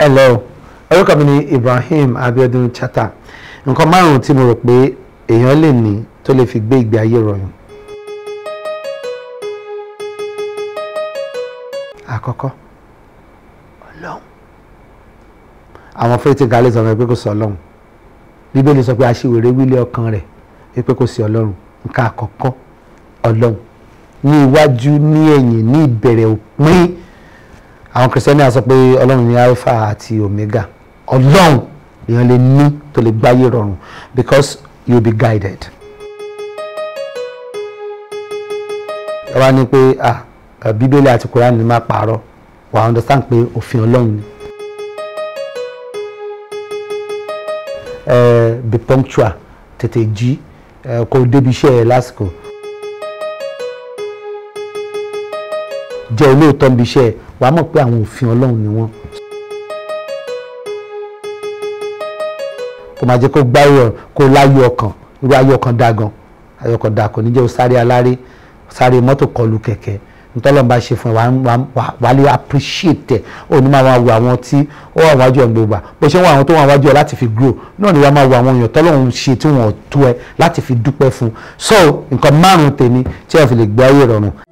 hello orúkọ mi ni Ibrahim Abiodun Chata nǹkan márùn-ún tí mo rò pé èèyàn lè ní tó lè fi gbé ìgbé ayé rọrùn. àkọ́kọ́ ọlọ́run àwọn fẹ́rẹ́tì gálẹ̀ sọ pé kò sí ọlọ́run bíbélì sọ pé aṣiwèrè wílé ọkàn rẹ̀ pé kò sí ọlọ́run nǹkan àkọ́kọ́ ọlọ́run ní iwájú ní ẹ̀yìn ní ìbẹ̀rẹ̀ òpin àwọn kìrìsìtẹ́nì á sọ pé ọlọ́run ní alpha àti omega ọlọ́run èèyàn lè ní tó lè gbáyé rọrùn because you will be guided. ẹ wá ní pé ah bíbélì àti koran ní má pààrọ̀ wà á understand pé òfin ọlọ́run ni. Uh, be punctual tètè jí uh, kó o débi iṣẹ́ ẹ lásìkò jẹ́ olóòótọ́ níbi iṣẹ́ ẹ wàá mọ̀ pé àwọn òfin ọlọ́run ni wọ́n. kó máa jẹ́ kó gbáyọ̀ kó láyọ̀ ọkàn irú ayọ̀ ọkàn dá gan ayọ̀ ọkàn dá kò ní jẹ́ o sáré aláré sáré mọ́tò kọlù kẹ̀kẹ́ ntọ́lọ́n bá ṣe fún ẹ wà á lè appreciate ẹ ò ní máa wo àwọn tí ó wà wájú ẹ̀ gbogbo bó ṣe ń wọ àwọn tó wà wájú ẹ láti fi grow náà ni wàá máa wo àwọn èèyàn tọ́lọ́run ṣe tí wọ́n tó ẹ láti fi dúpẹ́ fún so nǹkan márùn-ún tèmi tí ẹ fi lè gbé ayé rọrùn